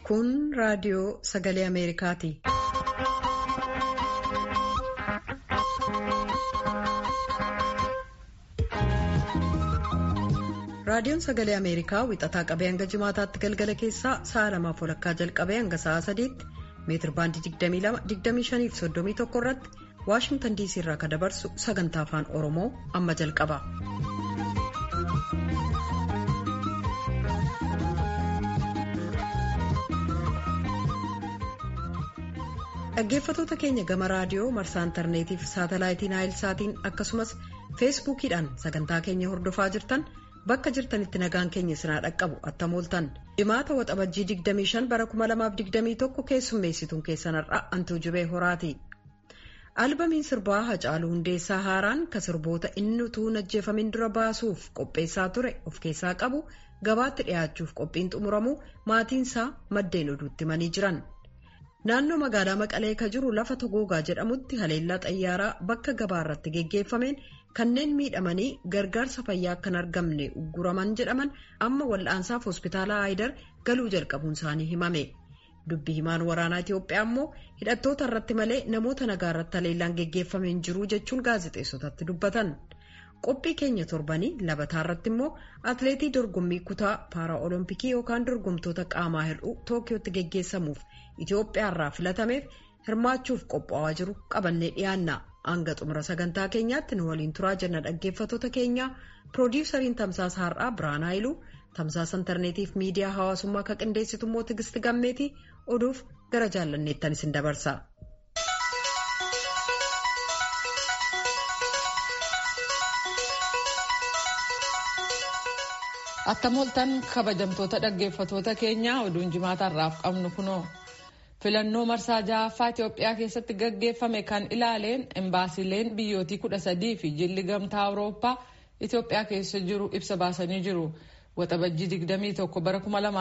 Kun raadiyoo sagalee Ameerikaati. Raadiyoon sagalee Ameerikaa wixataa qabee hanga jimaataatti galgala keessaa sa'a lamaaf walakkaa jalqabee hanga sa'a sadiitti meetir baandii 22-25 fi 31 irratti Waashingtan diisii irraa kan dabarsu sagantaa afaan Oromoo amma jalqaba. Dhaggeeffatoota keenya gama raadiyoo marsaa intarneetii fi saatalaayitii naayilsaatiin akkasumas feesbuukiidhaan sagantaa keenya hordofaa jirtan bakka jirtanitti nagaan keenya sinaa dhaqqabu attam ooltan jimaata waxabajjii 25 bara 2021 keessummeessituun keessan har'a antuu jibee horaati. albamiin sirbaa hacaaluu hundeessaa haaraan ka sirboota inni utuu ajjeefamin dura baasuuf qopheessaa ture of keessaa qabu gabaatti dhiyaachuuf qophiin xumuramuu maatiinsaa maddeen oduutti himanii jiran. naannoo magaalaa maqalee ka jiru lafa togoogaa jedhamutti haleellaa xayyaaraa bakka gabaarratti geggeeffameen kanneen miidhamanii gargaarsa fayyaa akkan argamne ugguraman jedhaman amma wal'aansaaf hospitaala haayidar galuu jalqabuun isaanii himame dubbi himaan waraanaa itiyoophiyaa ammoo hidhattoota irratti malee namoota nagaa irratti haleellaan geggeeffameen jiru jechuun gaazexeessotatti dubbatan qophii keenya torbanii labataa irratti immoo atleetii dorgommii kutaa paara olompikii yookaan dorgomtoota qaamaa hir'uu tookiyootti geggeessamuuf Itoophiyaa irraa filatameef hirmaachuuf qophaa'aa jiru qabannee dhiyaanna hanga xumura sagantaa keenyaatti nu waliin turaa jenna dhaggeeffatoota keenya piroodiwusariin tamsaasa har'aa biraan haayiluu tamsaasa intarneetiif miidiyaa hawaasummaa kan qindeessitu immoo tigisti gammeetii oduuf gara jaallanneettan isin dabarsa. attam ooltan kabajamtoota dhaggeeffatoota keenyaa oduun jimaata irraaf qabnu kunoo. filannoo marsaa ja'affaa Itoophiyaa keessatti gaggeeffame kan ilaaleen embaasileen biyyootii kudha sadii fi jilli gamtaa awurooppaa Itoophiyaa keessa jiru ibsa baasanii jiru. Waxabajjii 21 bara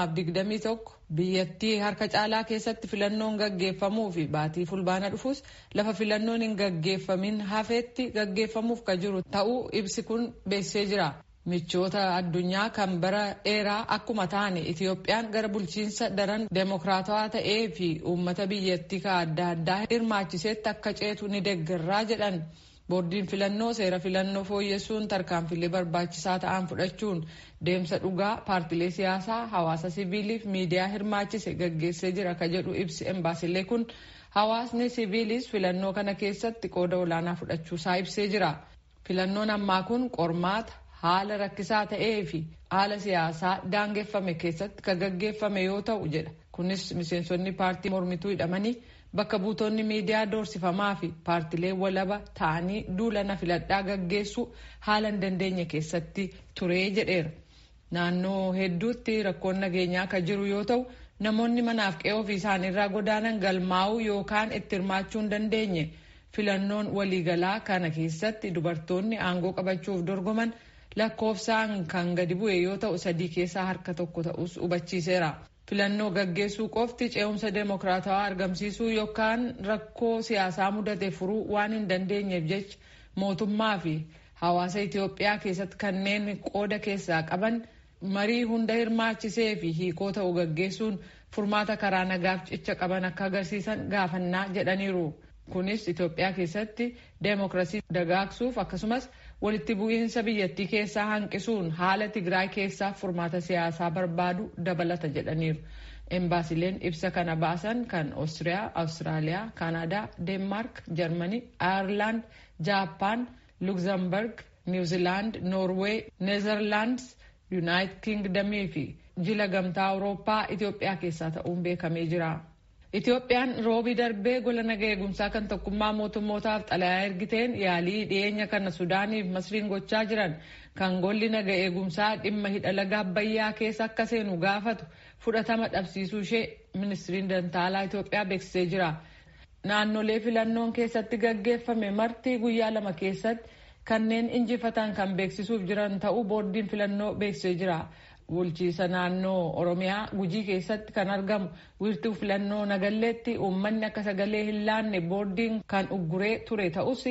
2021 biyyattii harka caalaa keessatti filannoon gaggeeffamuu fi baatii fulbaana dhufus lafa filannoon hin gaggeeffamin hafeetti gaggeeffamuuf kan jiru ta'uu ibsi kun beeksisee jira. michoota addunyaa kan bara dheeraa akkuma taane itiyoophiyaan gara bulchiinsa daran deemokiraatawaa ta'ee fi uummata biyyattii ka adda addaa hirmaachiseetti akka ceetu ni deeggarraa jedhan boordiin filannoo seera filannoo fooyyessuun tarkaanfilee barbaachisaa ta'an fudhachuun deemsa dhugaa paartilee siyaasaa hawaasa siviiliif miidiyaa hirmaachise gaggeessee jira ka jedhu ibsi embaasilee kun hawaasni siviilis filannoo kana keessatti qooda olaanaa fudhachuusaa ibsee jira filannoon ammaa kun qormaata. haala rakkisaa ta'ee fi haala siyaasaa daangeffame keessatti kan gaggeeffame yoo ta'u jedha kunis miseensonni paartii mormituu hidhamanii bakka buutonni miidiyaa doorsifamaa fi paartilee walaba ta'anii duulana filadhaa gaggeessuu haala hin dandeenye keessatti turee jedheera naannoo hedduutti rakkoon nageenyaa kan jiru yoo ta'u namoonni manaaf qe'ee ofii isaaniirraa godaanan galmaa'uu yookaan itti hirmaachuu hin dandeenye filannoon waliigalaa kana keessatti dubartoonni aangoo qabachuuf dorgoman. lakkoofsaan kan gadi bu'e yoo ta'u sadii keessaa harka tokko ta'us hubachiiseera filannoo gaggeessuu qofti ce'umsa deemokiraatawaa argamsiisuu yookaan rakkoo siyaasaa mudate furuu waan hin dandeenyeef jecha mootummaa fi hawaasa itiyoophiyaa keessatti kanneen qooda keessaa qaban marii hunda hirmaachisee fi hiikoo ta'u gaggeessuun furmaata karaa nagaaf cicha qaban akka agarsiisan gaafannaa jedhaniiru kunis itiyoophiyaa keessatti deemokiraasii dagaagsuuf akkasumas walitti bu'iinsa biyyattii keessaa hanqisuun haala tigraay keessaa furmaata siyaasaa barbaadu dabalata jedhaniiru. embaasileen ibsa kana baasan kan oostiriyaa awustiraaliyaa kaanadaa deenmaark jarmanii ayerlaand jaappaan lugzamburg niwuziilaand noorweey neezerlaandis yuunaayitid kingdamii fi jila gamtaa awurooppaa itiyoophiyaa keessaa ta'uun beekamee jira. Itoophiyaan roobii darbee gola naga eegumsaa kan tokkummaa mootummootaaf xalayaa ergiteen yaalii dhiyeenya kana Sudaaniif Masriin gochaa jiran kan golli naga eegumsaa dhimma hidha laga Abbayyaa keessa akka seenu gaafatu fudhatama dhabsiisuu ishee ministiriin dantaalaa Itoophiyaa beeksisee jira. Naannolee filannoon keessatti gaggeeffame marti guyyaa lama keessatti kanneen injifatan kan beeksisuuf jiran ta'uu boordiin filannoo beeksisee jira. bulchiisa naannoo oromiyaa gujii keessatti kan argamu wiirtuu filannoo nagalleetti uummanni akka sagalee hin laanne boordiin kan ugguree ture ta'us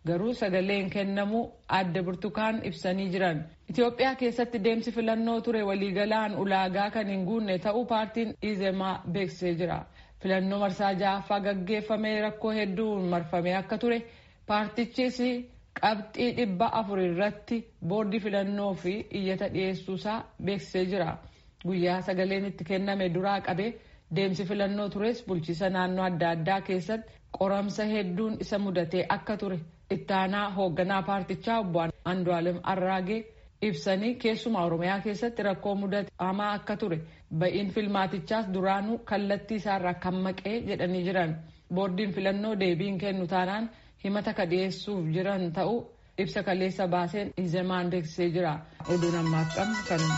garuu sagaleen kennamu adda burtukaan ibsanii jiran. Itoophiyaa keessatti deemsi filannoo ture waliigalaan ulaagaa kan hin guunne ta'uu paartiin Izemaa beeksisee jira. Filannoo marsaa ja'affaa gaggeeffamee rakkoo hedduun marfamee akka ture paartichis qabxii dhibba afur irratti boordii filannoo fi iyyata dhiyeessuusaa beeksisee jira. Guyyaa sagaleen itti kenname duraa qabee deemsi filannoo tures bulchiisa naannoo adda addaa keessatti qoramsa hedduun isa mudatee akka ture ittaanaa hoogganaa paartichaa obbo Andu'aalem Arraagee ibsanii keessumaa Oromiyaa keessatti rakkoo mudate hamaa akka ture ba'iin filmaatichaas duraanuu kallattii isaarraa kan maqee jedhanii jiran boordiin filannoo deebiin kennu taanaan himata ka dhiyeessuuf jiran ta'uu ibsa kaleessa baaseen izemaan beeksisee jira oduun ammaaf qabnu kanuma.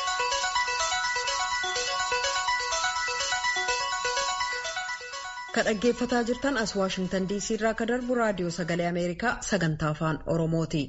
ka dhaggeeffataa jirtan as waashingtan diisii irraa ka darbu raadiyoo sagalee ameerikaa sagantaa afaan oromooti.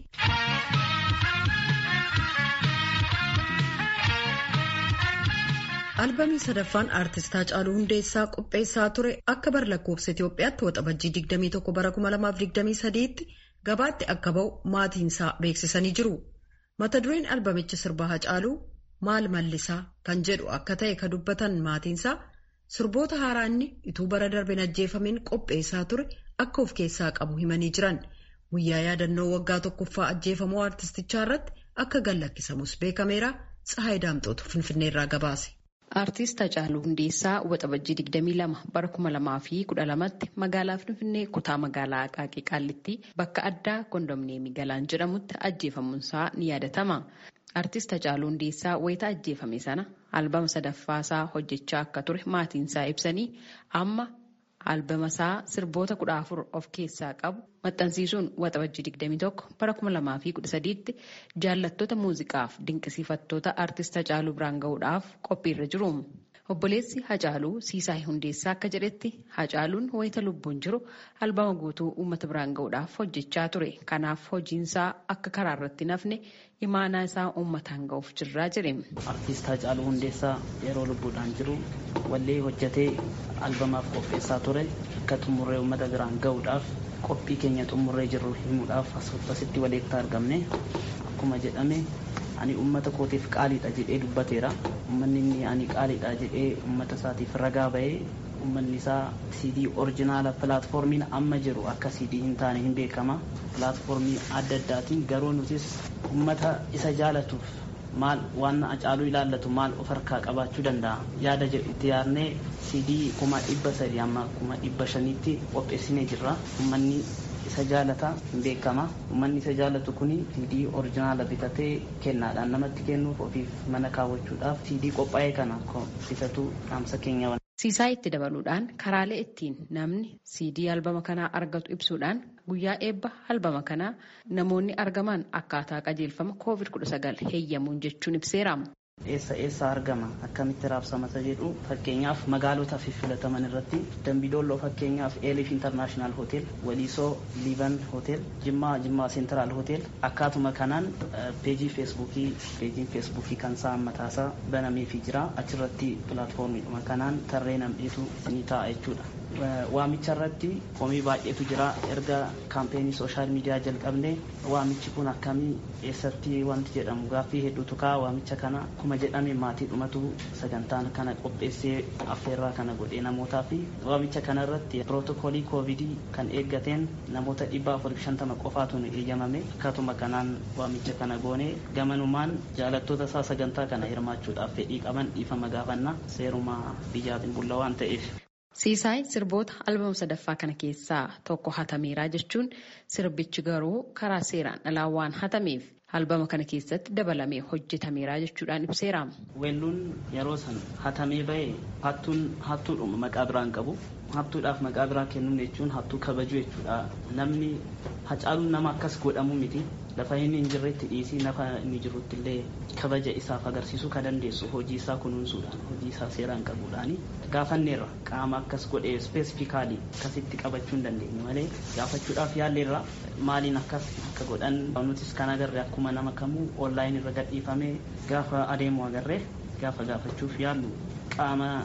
albamii sadaffaan aartist Haacaaluu Hundeessaa qopheessaa ture akka bar lakkoofsa Itoophiyaatti waxabajjii 21 bara 2023tti gabaatti akka ba'u maatiinsaa beeksisanii jiru. Mata dureen albamicha sirbaa Haacaaluu maal mallisaa kan jedhu akka ta'e ka dubbatan maatiinsaa sirboota haaraa inni ituu bara darbe ajjeefameen qopheessaa ture akka of keessaa qabu himanii jiran. Guyyaa yaadannoo waggaa tokkoffaa ajjeefamuu aartistichaa irratti akka gallakkisamus beekameera. Tsahaay Daamxootu Finfinneerraa gabaase. Aartist Hacaaluu Hundeessaa waxabajjii 22 bara 2012tti magaalaa Finfinnee kutaa magaalaa Aqaaqii Qaallitti bakka addaa kondomneemii Galaan jedhamutti ajjeefamuunsaa ni yaadatama. Aartist Hacaaluu Hundeessaa wayita ajjeefame sana albama sadaffaasaa hojjechaa akka ture maatiinsaa ibsanii amma albama isaa sirboota kudha afur of keessaa qabu maxxansiisuun waxabajjii 21 bara 2013tti jaallattoota muuziqaaf dinqisiifattoota aartist Hacaaluu biraan gahuudhaaf qophiirra jiru. Obboleessi Hacaaluu Siisaay Hundeessaa akka jedhetti Hacaaluun wayita lubbuun jiru albama guutuu uummata biraan gahuudhaaf hojjechaa ture. Kanaaf hojiinsaa akka karaa irratti nafne imaanaa isaa uummataan gahuuf jirraa jedhe. Aartist Hacaaluu Hundeessaa yeroo lubbuudhaan jiru wallee hojjetee albamaaf qopheessaa ture akka xumurree uummata biraan gahuudhaaf qophii keenya xumurree jirru himuudhaaf asitti walitti argamne akkuma jedhame ani uummata kootiif qaaliidha jedhee dubbateera uummanni inni ani qaaliidha jedhee uummata isaatiif ragaa bahee uummanni isaa siidii orjinaala pilaatfoormiin amma jiru akka siidii hin taane hin beekama pilaatfoormii adda addaatiin garuu nutis uummata isa jaalatuuf maal waan Hacaaluu ilaallatu maal of harkaa qabaachuu danda'a yaada jedhu itti yaadnee siidii kuma dhibba sadii amma kuma dhibba shaniitti qopheessinee jirra uummanni isa jaalata hin beekama uummanni isa jaalatu kuni siidii orjinaala bitatee kennaadhaan namatti kennuuf ofiif mana kaawwachuudhaaf siidii qophaa'ee kana bitatu dhaamsa keenya Siisaa itti dabaluudhaan karaalee ittiin namni siidii albama kanaa argatu ibsuudhaan guyyaa eebba albama kanaa namoonni argaman akkaataa qajeelfama COVID-19 heeyyamuun jechuun ibseera. Eessa eessa argama akkamitti raabsamata jedhu fakkeenyaaf magaalota filataman irratti dambidolloo fakkeenyaaf eelif intarnaashinaal hotel waliisoo liivan hotel jimmaa jimmaa seentiraal hotel akkaatuma kanaan peejii feesbuukii peejiin feesbuukii kan isaa mataasaa banameefii jira achirratti pilaatfoormiidhuma kanaan tarree namdheetu ni ta'a jechuudha. waamicha irratti komii baay'eetu jira erga kaampeenii sooshaal miidiyaa jalqabne waamichi kun akkamii eessatti wanti jedhamu gaaffii hedduutu ka'a waamicha kana akkuma jedhame maatii dhumatu sagantaan kana qopheessee affeerraa kana godhee namootaa fi waamicha kana irratti pirootokoolii koovidii kan eeggateen namoota dhibba afur shantama qofaatu nu eeyyamame akkatuma kanaan waamicha kana goone gamanumaan jaalattoota isaa sagantaa kana hirmaachuudhaaf fedhii qaban dhiifama gaafanna seeruma biyyaatiin bulla waan ta'eef. Siisaay sirboota albama sadaffaa kana keessaa tokko hatameeraa jechuun sirbichi garuu karaa seeraan alaa waan hatameef albama kana keessatti dabalamee hojjetameeraa jechuudhaan ibseera. Weelluun yeroo san hatamee bahe hattuun hattuudhuma maqaa biraan qabu. Hattuudhaaf maqaa biraa kennuun jechuun hattuu kabajuu jechuudha. Namni hacaaluun nama akkas godhamu miti. Lafa inni hin jirretti dhiisii lafa inni jirutti illee kabaja isaaf agarsiisuu kan dandeessu hojii isaa kunuunsuudhaan hojii isaa seeraan qabuudhaani gaafanneerra qaama akkas godhee ispeesifikaalii akkasitti qabachuu hin dandeenye malee gaafachuudhaaf yaalleerra maaliin akkas akka godhan nutis kan agarre akkuma nama kamuu onlaayinii irra gadhiifamee gaafa adeemu agarre gaafa gaafachuuf yaallu qaama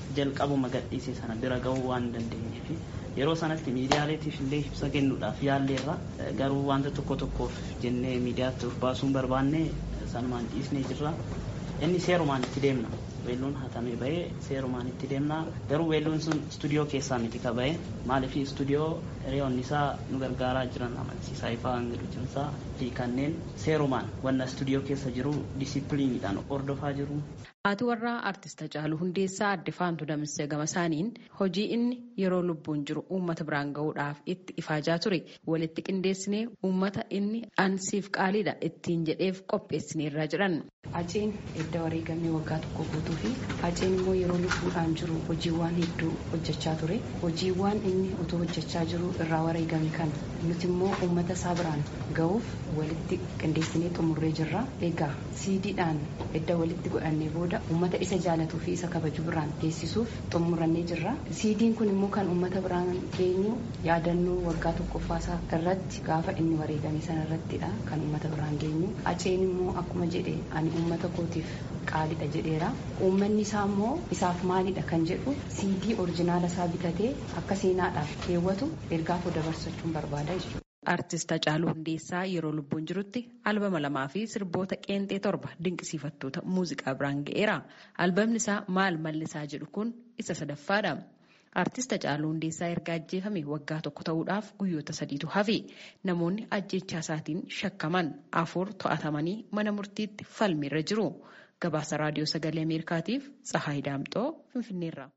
jalqabuma gadhiise sana bira gahuu waan dandeenyeef yeroo sanatti miidiyaaleetiif illee ibsa kennuudhaaf yaalleerra garuu wanta tokko tokkoof jennee miidiyaatti of baasuun barbaanne sanumaan dhiisnee jirra inni seerumaan itti deemna weelluun hatamee bahee seerumaan itti deemna garuu weelluun sun istuudiyoo keessaa miti ka bahee maaliif istuudiyoo hiriyoonni isaa nu gargaaraa jiran amansiisaa ifaa hangaduutinsaa fi kanneen seerumaan wanna istuudiyoo keessa jiru disipiliiniidhaan hordofaa jiru. Haati warraa artist Hacaaluu Hundeessaa adde Faantuu Damissee gama isaaniin hojii inni yeroo lubbuun jiru uummata biraan gahuudhaaf itti ifaajaa ture walitti qindeessinee uummata inni ansiif qaaliidha ittiin jedheef qopheessineerra jedhan. Haceen edda wareegamee waggaa tokko guutuu fi Haceen immoo yeroo lubbuudhaan jiru hojiiwwan hedduu hojjechaa ture. Hojiiwwan inni utuu hojjechaa jiru irraa wareegame kan nuti immoo uummata isaa biraan gahuuf walitti qindeessinee xumurree jirra. Egaa siidiidhaan edda walitti godhannee booda uummata isa jaalatuu fi isa kabaju biraan geessisuuf xumurannee jirra. Siidiin kun immoo kan uummata biraan geenyu yaadannoo waggaa tokkoffaasaa irratti gaafa inni wareegame sana irrattidha kan uummata biraan geenyu. Haceen immoo akkuma jedhe ani uummata kootiif qaalidha jedheera. Uummanni isaa immoo isaaf maalidha kan jedhu siidii orjinaala isaa bitatee akka seenaadhaaf keewwatu ergaaf dabarsachuun barbaada jechuudha. Artist Hacaaluu Hundeessaa yeroo lubbuun jirutti albama lamaa fi sirboota qeenxee torba dinqisiifattoota muuziqaa biraan ga'eera. Albamni isaa maal mallisaa jedhu kun isa sadaffaadha. Artist Hacaaluu Hundeessaa erga ajjeefame waggaa tokko ta'uudhaaf guyyoota sadiitu hafe. Namoonni ajjechaa isaatiin shakkaman afur to'atamanii mana murtiitti falmiirra jiru. Gabaasa Raadiyoo Sagalee Ameerikaatiif Tsahaay Daamxoo Finfinneerra.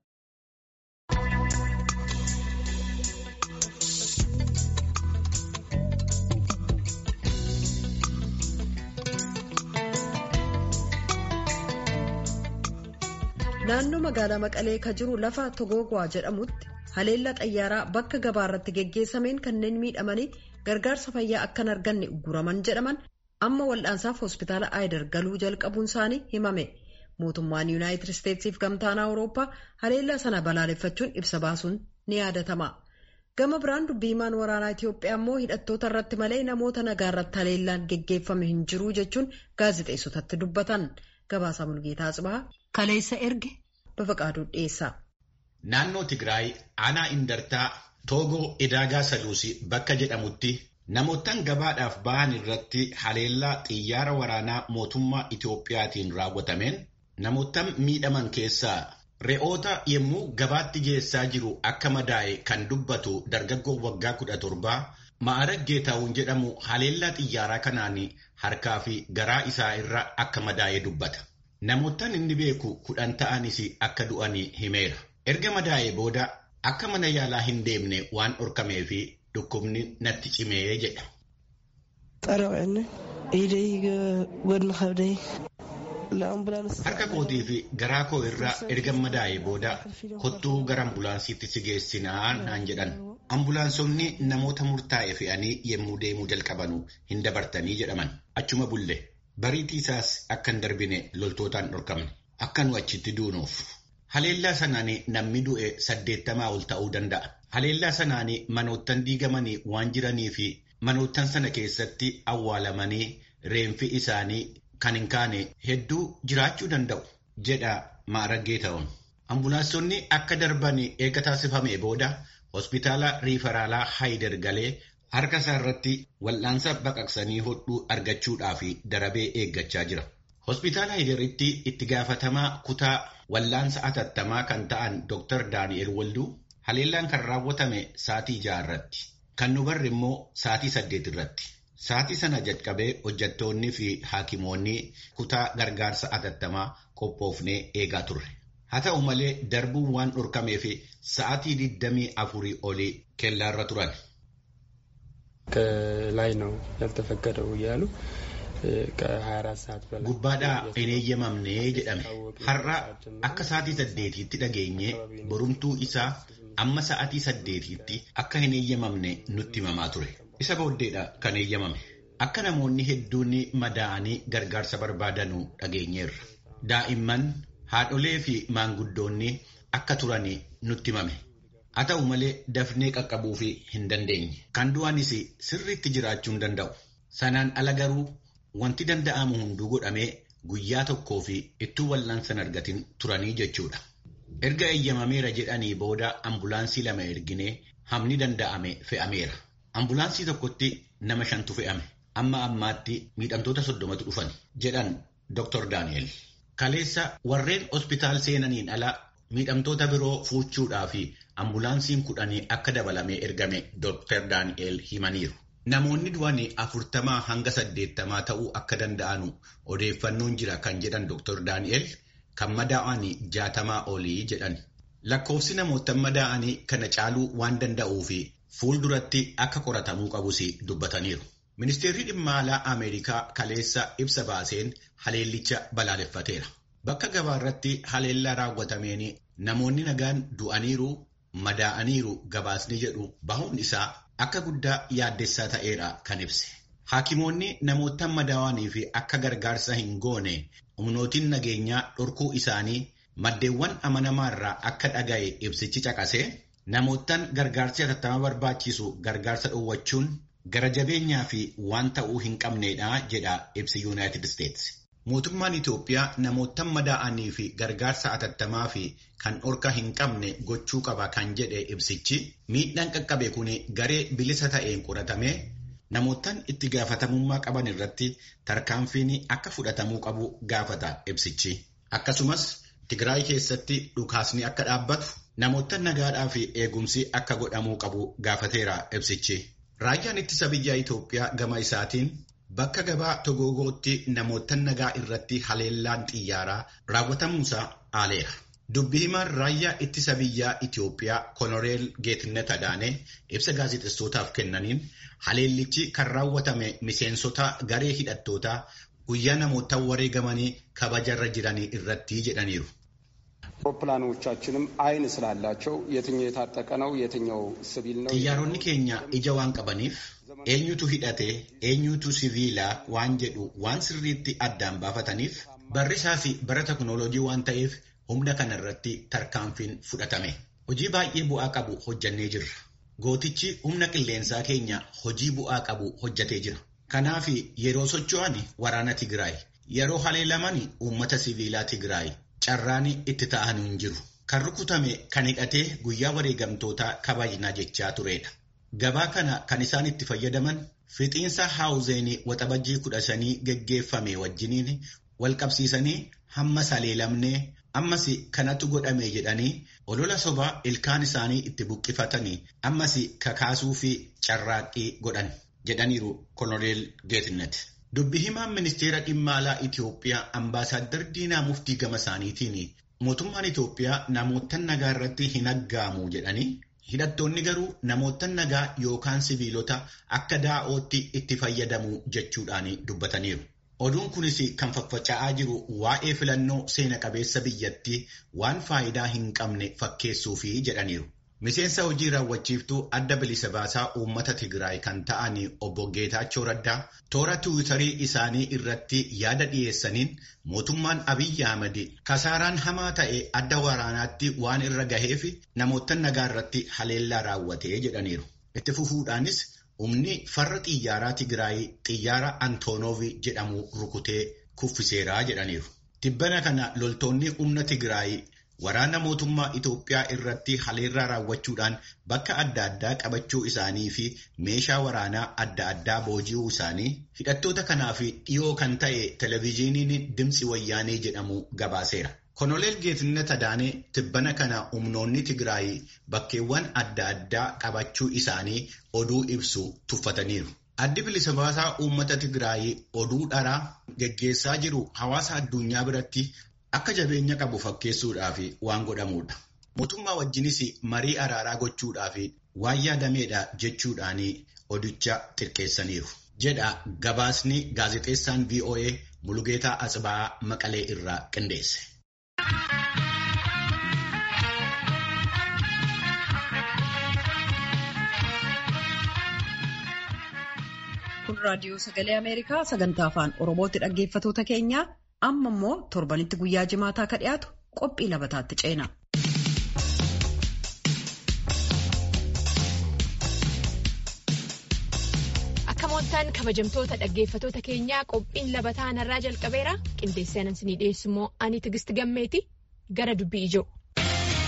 naannoo magaalaa maqalee ka jiru lafa togogwaa jedhamutti haleellaa xayyaaraa bakka gabaa irratti geggeessameen kanneen miidhamanii gargaarsa fayyaa akkan arganne ugguraman jedhaman amma wal'aansaaf hospitaala aayidar galuu jalqabuun isaanii himame mootummaan yuunaayitid isteetsiif gamtaan awurooppaa haleellaa sana balaaleffachuun ibsa baasuun ni yaadatama gama biraan dubbiimaan waraanaa itiyoophiyaa immoo hidhattoota irratti malee namoota nagaa irratti haleellaan geggeeffame hin jiru jechuun gaazixeessotatti dubbatan. Gabaasaa Mulgeetaa Tsibahaa kaleessa erge Bafaqaaduu dhiyeessa. Naannoo Tigraay aanaa Indartaa Toogoo Edaagaa Saluusii bakka jedhamutti namootaan gabaadhaaf ba'an irratti haleellaa xiyyaara waraanaa mootummaa Itiyoophiyaatiin raawwatameen namootaan miidhaman keessaa re'oota yommuu gabaatti geessaa jiru akka madaa'e kan dubbatu dargaggoo waggaa kudha torbaa Ma'arag Geetaawun jedhamu haleellaa xiyyaaraa kanaan harkaa fi garaa isaa irra akka madaa'ee dubbata. Namootaan inni beeku kudhan ta'anis akka du'anii himeera. Erga madaa'ee booda akka mana yaalaa hin deemne waan dhorkamee fi dhukkubni natti cimee jedha. Harka kootii fi garaa koo irraa erga madaa'ee booda kottuu gara ambulaansiitti si geessinaa naan jedhan. Ambulaansonni namoota murtaa'e fe'anii yommuu deemuu jalqabanu hin dabartanii jedhaman. Achuma bulle bariitii isaas akka hin darbine loltootaan dhorkamne. Akka nu achitti duunuuf. Haleellaa sanaan namni du'e saddeettamaa ol ta'uu danda'a. Haleellaa sanaan manoottan diigamanii waan jiranii fi manoottan sana keessatti awwaalamanii reenfi isaanii kan hin kaane hedduu jiraachuu danda'u jedha Ma'arag Geetaawun. Ambulaansonni akka darban eega taasifamee booda hospitaala riifaraalaa Haayidar galee harka isaa irratti wal'aansa baqaqsanii hodhuu argachuudhaaf darabee eeggachaa jira. Hospitaala Haayidaritti itti gaafatamaa kutaa wal'aansa atattamaa kan ta'an Dr. Daani'el Walduu haleellaan kan raawwatame sa'aatii ja'a irratti. Kan nu barre immoo sa'aatii saddeet irratti. Sa'aatii sana jalqabee hojjettoonni fi haakimoonni kutaa gargaarsa atattamaa qophoofnee eegaa turre. Haa ta'u malee darbuun waan dhorkameef sa'aatii digdamii afurii olii kellaarra turan. ከላይ ነው ያልተፈቀደው እያሉ ከ24 ሰዓት በላይ Gubbaadhaa hin eeyyamamne jedhame. Har'a akka sa'aatii saddeetiitti dhageenye borumtuu isaa amma sa'aatii saddeetiitti akka hin eeyyamamne nutti himamaa ture. Isa booddeedha kan eeyyamame. Akka namoonni hedduun madaa'anii gargaarsa barbaadanu dhageenyeerra. Daa'imman haadholee fi maanguddoonni akka turan nutti himame. Haa ta'u malee dafnee qaqqabuu fi hin dandeenye. Kan du'anis sirriitti jiraachuu hin danda'u. Sanaan ala garuu wanti danda'amu hunduu godhamee guyyaa tokkoo fi ittuu wal'aansa hin argatin turanii jechuudha. Erga eeyyamameera jedhanii booda ambulaansii lama erginee hamni danda'ame fe'ameera. Ambulaansii tokkotti nama shantu fe'ame. Amma ammaatti miidhamtoota soddomatu dhufan jedhan Dr. Daani'el. Kaleessa warreen hospitaal seenaniin ala miidhamtoota biroo fuuchuudhaa fi ambulaansiin kudhanii akka dabalamee ergame Dr. Daani'el himaniiru. Namoonni du'an afurtamaa hanga saddeettamaa ta'uu akka danda'anu odeeffannoon jira kan jedhan Dr. Daani'el kan madaa'anii jaatamaa olii jedhan. Lakkoofsi namoota madaa'anii kana caaluu waan danda'uu fi fuulduratti akka qoratamuu qabus dubbataniiru. Ministeerri dhimma alaa Ameerikaa kaleessa ibsa baaseen haleellicha balaaleffateera. Bakka gabaa irratti haleellaa raawwatameen namoonni nagaan du'aniiru madaa'aniiru gabaasni jedhu bahuun isaa akka guddaa yaaddessaa ta'eera kan ibse. Haakimoonni namoota madaa'anii fi akka gargaarsa hin goone humnootiin nageenyaa dhorkuu isaanii maddeewwan amanamaa irraa akka dhaga'e ibsichi caqasee namootaan gargaarsi hatattama barbaachisu gargaarsa dhowwachuun gara jabeenyaa fi waan ta'uu hin qabneedha jedha ibsi yuunaayitid isteetsi. Mootummaan Itoophiyaa namoota madaa'anii fi gargaarsa hatattamaa fi kan dhorka hin qabne gochuu qaba kan jedhe ibsichi miidhaan qaqqabe kun garee bilisa ta'een qoratamee namootaan itti gaafatamummaa qaban irratti tarkaanfiin akka fudhatamuu qabu gaafata ibsichi. Akkasumas Tigraay keessatti dhukaasni akka dhaabbatu namoota nagaadhaa fi eegumsi akka godhamuu qabu gaafateera ibsichi. Raayyaan ittisa biyyaa Itoophiyaa gama isaatiin bakka gabaa Togogootti namoota nagaa irratti haleellaan xiyyaaraa raawwatamuusaa aaleera. Dubbii himaan raayyaa ittisa biyyaa Itoophiyaa Konoreel Geetnet Adaanee ibsa gaazexessootaaf kennaniin haleellichi kan raawwatame miseensota garee hidhattootaa guyyaa namoota wareegamanii kabajarra jiranii irratti jedhaniiru. አውሮፕላኖቻችንም አይን ስላላቸው የትኛው የታጠቀ ነው የትኛው ሲቪል ነው Xiyyaaronni keenya ija waan qabaniif eenyutu hidhate eenyutu siviilaa waan jedhu waan sirriitti addaan baafataniif barrisaa fi bara teknooloojii waan ta'eef humna kana irratti tarkaanfiin fudhatame. Hojii baay'ee bu'aa qabu hojjannee jirra. Gootichi humna qilleensaa keenya hojii bu'aa qabu hojjatee jira. Kanaaf yeroo socho'an waraana Tigraay, yeroo haleelaman uummata siviilaa Tigraay carraan itti ta'an hin jiru. Kan rukutame kan hidhatee guyyaa wareegamtootaa kabajnaa jechaa turedha. Gabaa kana kan isaan itti fayyadaman fixiinsa haawuzeenii waxabajjii kudha shanii geggeeffame wajjiniin wal qabsiisanii hamma saleelamnee ammas kanatu godhame jedhanii olola sobaa ilkaan isaanii itti buqqifatanii ammas kakaasuu fi carraaqqii godhan jedhaniiru Koloneel Geetnet. Dubbi himaan ministeera dhimma alaa Itoophiyaa ambaasaaddar Diinaa Muftii gama isaaniitiin mootummaan Itoophiyaa namoota nagaa irratti hin aggaamu jedhanii hidhattoonni garuu namoota nagaa yookaan siviilota akka daa'ootti itti fayyadamu jechuudhaan dubbataniiru. Oduun kunis kan faffaca'aa jiru waa'ee filannoo seena qabeessa biyyattii waan faayidaa hin qabne fakkeessuufi jedhaniiru. Miseensa hojii raawwachiiftuu adda bilisa baasaa uummata Tigraay kan ta'an obbo Geetaachoo Raddaa toora tiwiitarii isaanii irratti yaada dhiyeessaniin mootummaan Abiyyi Ahmad kasaaraan hamaa ta'e adda waraanaatti waan irra gaheef namoota nagaa irratti haleellaa raawwatee jedhaniiru. Itti fufuudhaanis humni farra xiyyaaraa Tigraay xiyyaara Antoonoov jedhamu rukutee kuffiseeraa jedhaniiru. Tibbana kana loltoonni humna Tigraay Waraana mootummaa Itoophiyaa irratti haleellaa raawwachuudhaan bakka adda addaa qabachuu isaanii fi meeshaa waraanaa adda addaa booji'uu isaanii hidhattoota kanaaf dhiyoo kan ta'e televezyiiniin Dimtsi Wayyaanee jedhamu gabaaseera. Koloneel Geetnet Adaanee tibbana kana humnoonni Tigraay bakkeewwan adda addaa qabachuu isaanii oduu ibsu tuffataniiru. Addi bilisa baasaa uummata Tigraay oduu dharaa geggeessaa jiru hawaasa addunyaa biratti akka jabeenya qabu fakkeessuudhaaf waan godhamudha. Mootummaa wajjinis marii araaraa gochuudhaaf waan yaadameedha jechuudhaan odicha xiqqeessaniiru. Jedha gabaasni gaazexeessaan VOA Mulugeetaa Asbaa Maqalee irraa qindeesse. Kun raadiyoo sagalee Ameerikaa sagantaa afaan Oromootti dhaggeeffatoota keenyaa amma immoo torbanitti guyyaa jimaataa ka dhiyaatu qophii labataatti ceena. Akka mooltaan kabajamtoota dhaggeeffatoota keenyaa qophiin labataa narraa jalqabeera qindeessee anan sinii dhiyeessu immoo ani tigisti gammeeti gara dubbii ijoo.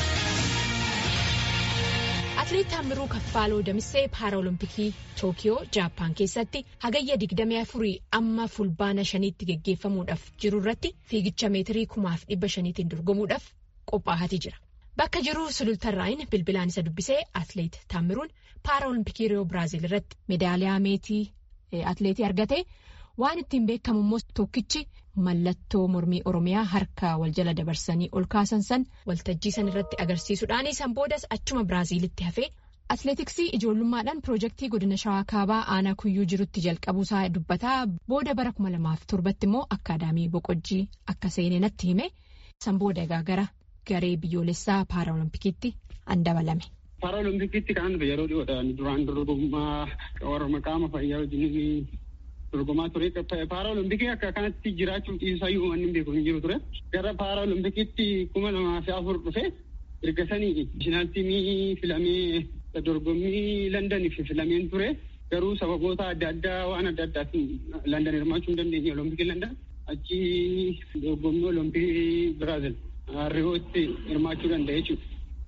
Atileet Taamiruu Kaffaaloo Damissee Paaraolimpikii Tookiyoo Jaappaan keessatti hagayya 24 amma fulbaana shaniitti geggeeffamuudhaaf jiru irratti fiigicha meetirii kumaaf dhibba shaniitiin dorgomuudhaaf qophaa'aa jira. Bakka jiru sulultarraayin bilbilaan isa dubbisee atileet Taamiruun Paaraolimpikii Riyoo Biraazil irratti meedaaliyaa meetii atileetii argate waan ittiin beekamu immoo tokkichi mallattoo mormii Oromiyaa harka wal jala dabarsanii ol kaasan san waltajjii san irratti agarsiisuudhaan san boodas achuma Biraazilitti hafee atileetiksii ijoollummaadhaan piroojeektii godina shawaa kaabaa aanaa kuyyuu jirutti jalqabuusaa dubbataa booda bara kuma lamaaf torbatti immoo akkaadaamii boqojjii akka seenee natti hime san booda egaa gara garee biyyoolessaa paaraolimpikiitti an dabalame. Paaraolimpikiitti kan yeroo dhiyoodhaan duraan dorgommaa warra qaama fayyaa wajjin dorgomaa ture. Paaraolimpikii akka kanatti jiraachuu dhiisayyuu wanni hin beeku hin jiru ture. Gara paaraolimpikiitti kuma lamaa fi afur dhufe erga sanii naashinaal tiimii filamee dorgommii Londaniif filameen ture. Garuu sababoota adda addaa waan adda addaatiin London hirmaachuu hin dandeenye olompikii London achi dorgommii olompikii Biraazil Riyootti hirmaachuu danda'e jechuudha.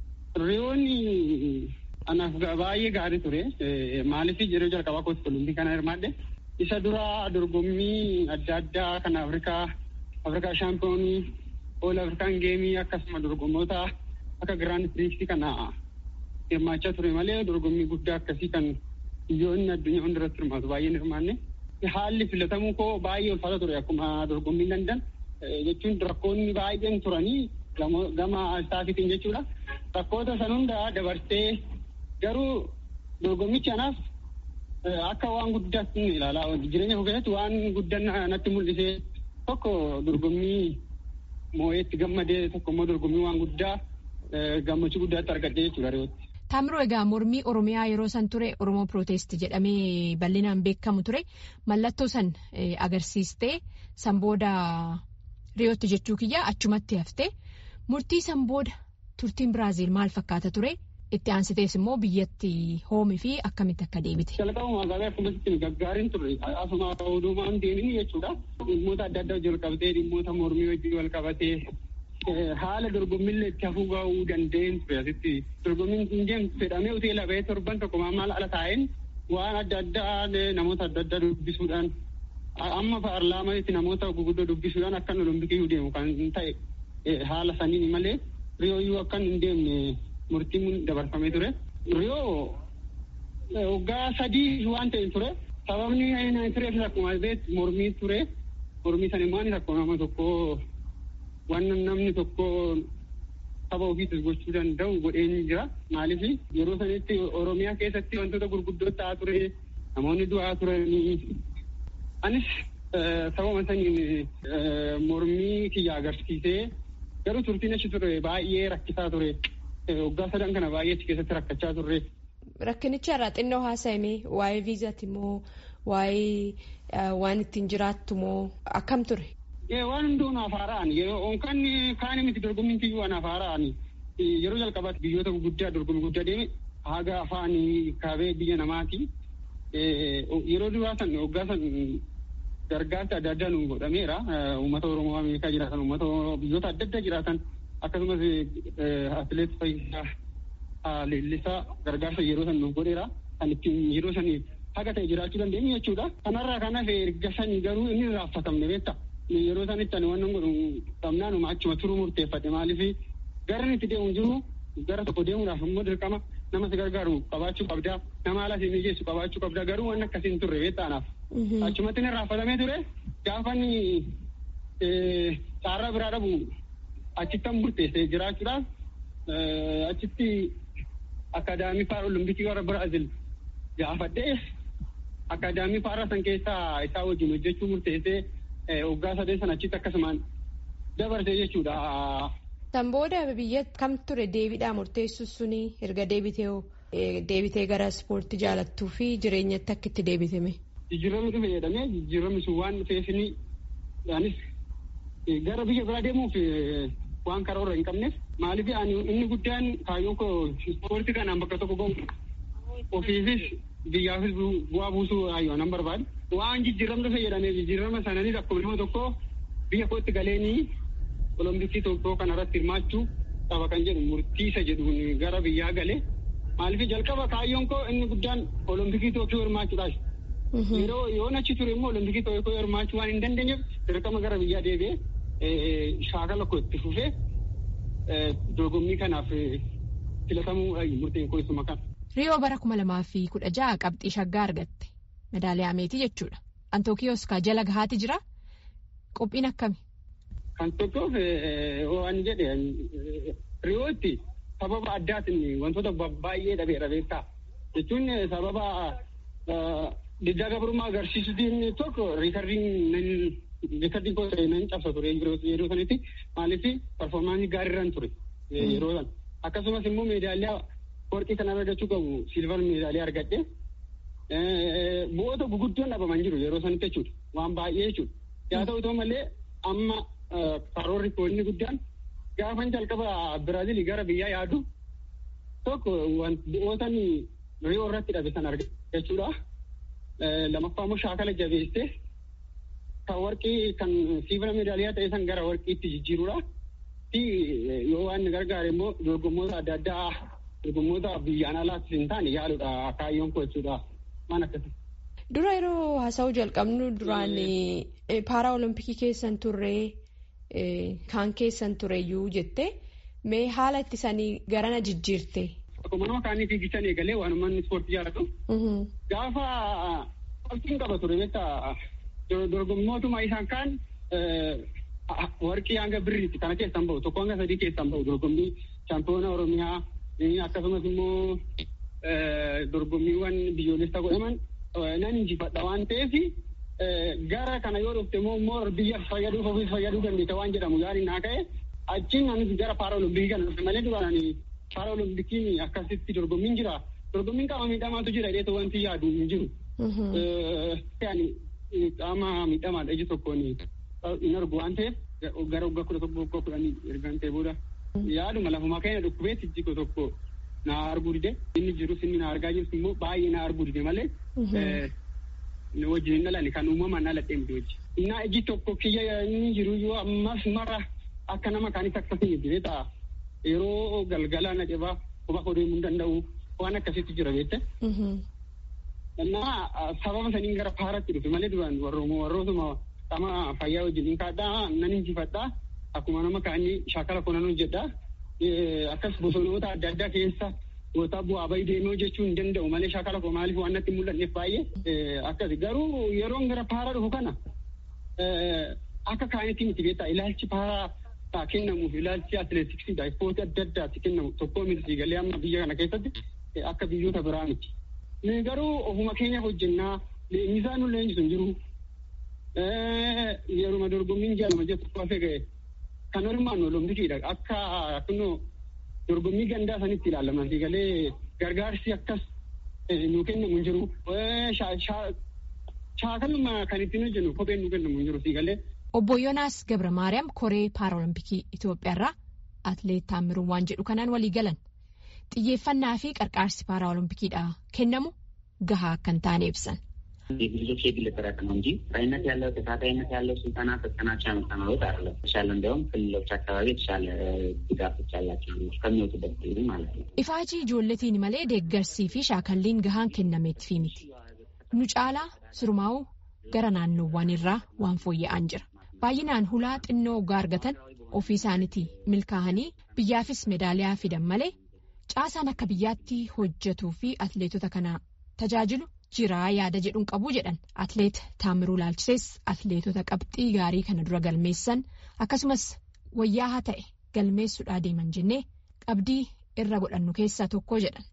Riyoonni anaaf baay'ee gaarii ture. Maaliif yeroo jalqabaa kootti olompikii kana hirmaadhe. isa dura dorgommii adda addaa kan afrikaa afrikaa shaampiyoonii ool afrikaan geemii akkasuma dorgommoota akka giraand piriiksii kana hirmaachaa ture malee dorgommii guddaa akkasii kan biyyoonni addunyaa hundarratti hirmaatu baay'een hirmaanne haalli filatamuu koo baay'ee ulfaata ture akkuma dorgommii landan jechuun rakkoonni baay'een turanii gama istaafitiin jechuudha rakkoota san hunda dabarsee garuu dorgommichi anaaf akka waan guddaatti ilaalaa jireenya koo keessatti waan guddaa natti mul'ise tokko dorgommii moo'eetti gammadee tokko immoo dorgommii waan guddaa gammachuu guddaatti argadhee jechuudha riyootti. Taamiroo egaa mormii Oromiyaa yeroo san ture Oromoo Pirootest jedhamee bal'inaan beekamu ture mallattoo san agarsiistee san booda riyootti jechuu kiyya achumatti haftee murtii san booda turtiin Biraazil maal fakkaata ture? itti aansitees immoo biyyatti hoomii fi akkamitti akka deebite. Jalqabuma magaalaa akkamitti gaggaariin turre asuma oduumaan deemin jechuudha. Dhimmoota adda addaa jalqabtee dhimmoota mormii wajjin wal qabatee haala dorgommiillee itti hafuu ga'uu danda'een ture asitti dorgommiin hin deemtu fedhamee hoteela ba'ee torban tokko maal ala taa'een waan adda addaa namoota adda addaa dubbisuudhaan amma paarlaamanitti namoota guguddoo dubbisuudhaan akkan olompikii deemu kan ta'e haala saniin malee riyooyyuu akkan hin deemne murtiin dabarfamee ture. Riyoo waggaa sadii waan ta'e ture. Sababni tureef akkuma beektu mormii ture. Mormii sana immoo tokko nama tokko waan namni tokko saba ofiitis gochuu danda'u godhee jira. Maaliif yeroo sanitti Oromiyaa keessatti wantoota gurguddoo ta'aa ture. Namoonni du'aa turanii. Anis sababa saniin mormii kiyya agarsiisee garuu turtiin achi ture baay'ee rakkisaa ture. waggaa sadan kana baay'ee achi keessatti rakkachaa turre. Rakkinicha irraa xinnoo haasa'ame waa'ee viizaati moo waa'ee waan ittiin jiraattu moo akkam ture? Waan hunduu naaf haara'an yeroo kan kaan miti dorgommiin kiyyuu waan naaf haara'an yeroo jalqabaatti biyyoota gurguddaa dorgommii guddaa deeme haga afaan kaabee biyya namaati. Yeroo duraa san waggaa san gargaarsa adda addaa nu godhameera. Uummata Oromoo Ameerikaa jiraatan uummata biyyoota adda addaa jiraatan akkasumas atileet fayyisaa leellisaa gargaarsa yeroo san nuuf godheera kan ittiin yeroo sanii haga ta'e jiraachuu dandeenyu jechuudha. Kanarraa kan hafe erga sanii garuu inni raaffatamne beekta. Yeroo sanitti ani waan godhu dhabnaanuma achuma turuu murteeffadhe maaliif gara itti deemu jiru gara tokko deemuudhaaf immoo dirqama nama si gargaaru qabaachuu qabdaa nama haala si mijeessu qabaachuu qabdaa garuu waan akkasiin turre beektaanaaf. Achumatti inni raaffatamee ture gaafa inni caarraa biraa dhabu achittan murteesse jiraachuudhaaf achitti akaadaamii faara olompikii warra biraazil gaafadhee akaadaamii faara san keessaa isaa wajjin hojjechuu murteessee waggaa sadeen san achitti akkasumaan dabarse jechuudha. San booda biyya kam ture deebiidhaa murteessu suni erga deebitee deebitee gara ispoortii jaalattuu fi jireenyatti akka itti deebitame. Jijjiiramni dhufe jedhamee jijjiiramni sun waan dhufeefini anis gara biyya biraa deemuuf waan karoora hin qabneef maaliif inni guddaan kaayyoon koo ispoortii kanaan bakka tokko gahu ofiifis biyyaafis bu'aa buusuu ayyoo nan barbaadu. Waan jijjiiramni dhufe jedhamee jijjiirama sananis akkuma nama tokko biyya kootti galeenii olompikii tokkoo kanarratti hirmaachuu qaba kan jedhu murtii isa jedhuun gara biyyaa galee Maaliif jalqaba kaayyoon koo inni guddaan olompikii Tookiyoo hirmaachuudhaa. Yeroo yoon achi ture immoo olompikii Tookiyoo hirmaachuu waan hin dandeenyeef dirqama gara biyyaa deebi'ee shaakala koo itti fufee dorgommii kanaaf filatamuu murteen koo isuma kana. Riyoo bara kuma lamaa fi kudha ja'a qabxii shaggaa argatte. Medaaliyaa meetii jechuudha. Antookiyoos kaa jala gahaati jira. Qophiin akkami? Kan tokkoof waan jedhe riyootti sababa addaatiin wantoota baay'ee dhabee dhabeessaa. Jechuun sababa diddaa gabrummaa agarsiisutiin tokko riikardiin riikardiin koo nan cabsa ture yeroo sanitti maaliif parfoormaansii gaariirraan ture yeroo san. Akkasumas immoo meedaaliyaa warqii kan argachuu qabu silvar meedaaliyaa argadhe. Bu'oota guguddoon dhabaman jiru yeroo sanitti jechuudha. Waan baay'ee jechuudha. Yaa ta'u ta'u malee amma karoorri koo inni guddaan gaafan jalqaba Biraazilii gara biyyaa yaadu tokko bu'ootan riyoo irratti dhabe san argachuudha. Lamaffaa immoo shaakala jabeessee kan warqii kan silvar meedaaliyaa ta'e san gara warqiitti jijjiiruudha. Fi yoo waan gargaare immoo dorgommoota adda addaa dorgommoota biyyaan alaatti hin taane yaaluudha kaayyoon koo jechuudha. Waan akkasii. Dura yeroo haasa'uu jalqabnu duraan paara olompikii keessan turree kaan keessan tureyyuu jette mee haala itti sanii garana jijjiirte. Akkuma nama kaanii fiigichan eegalee waan uummanni ispoortii jaallatu. Gaafa qabxiin qaba ture beektaa dorgommootuma isaan kaan warqii hanga birriitti kana keessan bahu tokko hanga sadii keessan bahu dorgommii chaampiyoona Oromiyaa akkasumas immoo dorgommiiwwan biyyoolessa godhaman nan injifadha waan ta'eef gara kana yoo dhufte immoo immoo biyya fayyaduuf ofiis fayyaduu dandeessa waan jedhamu yaadni naa ka'e achiin anis gara paara olompikii kana dhufe malee duraan paara olimpikiin akkasitti dorgommiin jira dorgommiin qaama miidhamaatu jira jedhee wanti yaadu hin jiru. Qaama miidhamaadha iji tokkoon hin argu waan ta'eef gara waggaa kudha tokko waggaa kudhanii ergaan ta'e booda yaaduma lafumaa keenya dhukkubeetti iji tokko na arguu dide inni jirus inni na argaa jirus immoo baay'ee na arguu dide malee wajjin hin dhalanne kan uumamaan dhaladhee miti wajji. Innaa iji tokko kiyya inni jiru yoo ammas mara akka nama kaanis akkasii miti ta'a. Yeroo galgala na cebaa quba koo deemuu hin danda'u waan akkasitti jira beekte. Innaa sababa saniin gara paaratti dhufe malee duraan warrootuma qaama fayyaa wajjin hin kaadhaa nan injifadhaa akkuma nama kaanii shaakala koo nan hojjedhaa. akkas bosonoota adda addaa keessa goota bu'aa bayii deemee jechuu hin danda'u malee shaakala koo maaliif waan natti mul'anneef baay'ee akkasi garuu yeroon gara paara dhufu kana akka kaanitti miti beektaa ilaalchi paaraa kennamuuf ilaalchi atileetiksiidha ispoortii adda addaatti kennamu tokkoo miti galee amma biyya kana keessatti akka biyyoota biraa miti. Garuu ofuma keenya hojjennaa leenjisaan nu leenjisu hin jiru. Yeruma dorgommiin jaalama jettu hafee ga'e. kan hirmaannu olompikiidha akka kunoo dorgommii gandaa sanitti ilaalaman galee gargaarsi akkas nu kennamu hin jiru shaakaluma kan ittiin hojjennu kopheen nu kennamu hin jiru galee. Obbo Yoonaas Gabra Maariyaam Koree Paaraolimpikii Itoophiyaarraa Atileet Taammiruu waan jedhu kanaan walii galan xiyyeeffannaa fi qarqaarsi Paaraolimpikiidha kennamu gahaa akka hin taane ibsan. የልጆች የግል ጥረት ነው እንጂ ቀጣይነት ያለው ተከታታይነት ያለው ስልጠና ፈተናቸው ያመጣነውት አይደለም። የተሻለ እንዲያውም ክልሎች አካባቢ የተሻለ ድጋፎች ያላቸው ከሚወጡበት ጊዜ ማለት ነው። Ifaajii ijoolletiin malee deeggarsii fi shaakalliin gahaan kennameetii miti. Nu caalaa surmaa'uu gara naannoowwan irraa waan fooyya'aan jira. Baay'inaan hulaa xinnoo ogaa argatan ofii isaaniitii milkaa'anii biyyaafis medaaliyaa fidan malee caasaan akka biyyaatti hojjetuu fi atleetota kana tajaajilu jiraa yaada jedhuun qabu jedhan atleet taamiruu laalchisees atleetota qabxii gaarii kana dura galmeessan akkasumas wayyaa haa ta'e galmeessuudhaa deeman jennee qabdii irra godhannu keessaa tokko jedhan.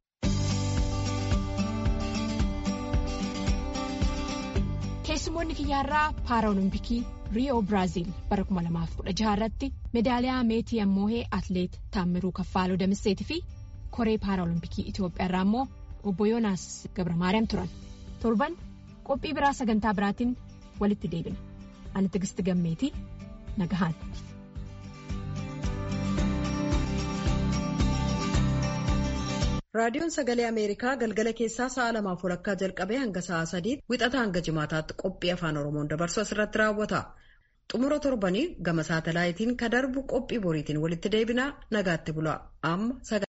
keessumoonni kiyyaarraa paaraolimpikii riiyoo biraaziil bara 2016 irratti meedaaliyaa meetii ammoo atleet taamiruu kaffaaloo damisseetii fi koree paaraolimpikii itiyoophiyaarraa immoo obbo yoonaas gabra maariyaam turan. torban qophii biraa sagantaa biraatiin walitti deebina ani tigisti gammeetii nagahaan. raadiyoon sagalee ameerikaa galgala keessaa sa'a lamaaf walakkaa jalqabee hanga sa'a sadiitti wixata hanga jimaataatti qophii afaan oromoon dabarsu asirratti raawwata xumura torbanii gama saatalaayitiin ka darbu qophii boriitiin walitti deebinaa nagaatti bula amma